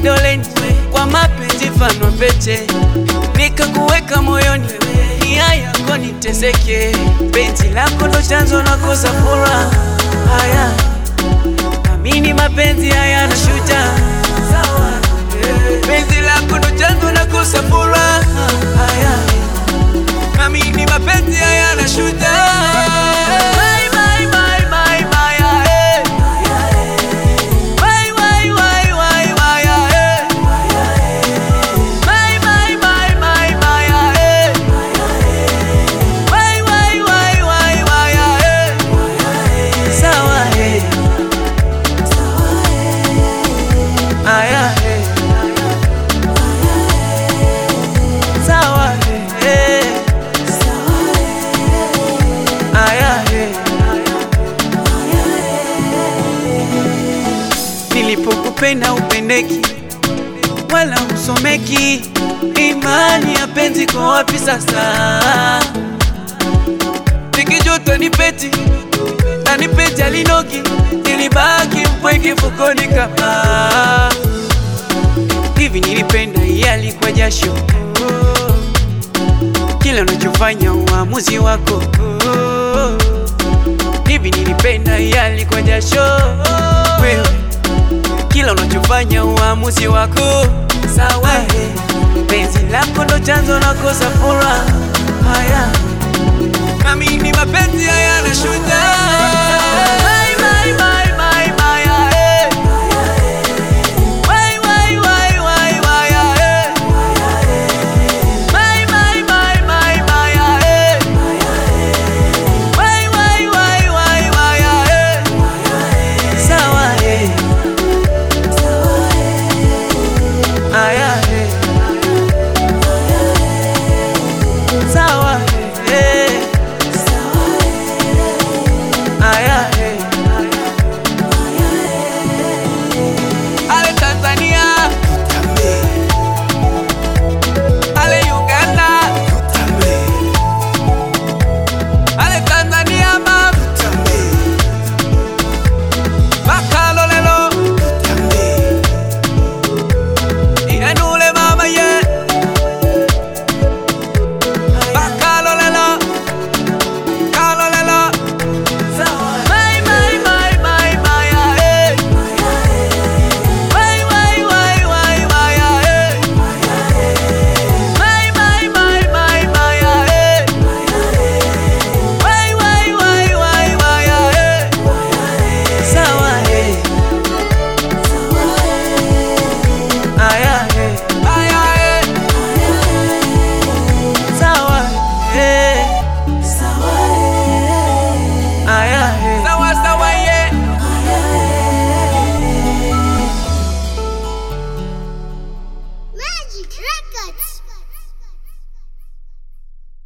kidoleni, kwa mapenzi fano pete, nikakuweka moyoni, nia yako niteseke. Penzi lako ndo chanzo nakosa furaha, haya amini mapenzi haya na shuja sawa. Penzi lako ndo chanzo nakosa furaha, haya amini mapenzi haya na shuja Bye, bye, bye, bye, bye, eh. Bye, bye, bye, bye, bye, eh. Bye, bye, bye, bye, bye, eh. Bye, bye, bye, bye, bye, eh. Sawa, eh. Aya, eh. Sawa, eh. Aya, eh. Nilipokupenda upendeki wala usomeki, imani ya penzi kwa wapi sasa? Nikijuta ni peti na ni peti alinoki, nilibaki mpweke fukoni kama hivi. Nilipenda yeye alikuwa jasho, kila unachofanya uamuzi wako hivi. Nilipenda yeye alikuwa jasho, wewe kila unachofanya uamuzi wako sawa. Penzi lako ndo chanzo nakosa furaha, haya nami ni mapenzi haya na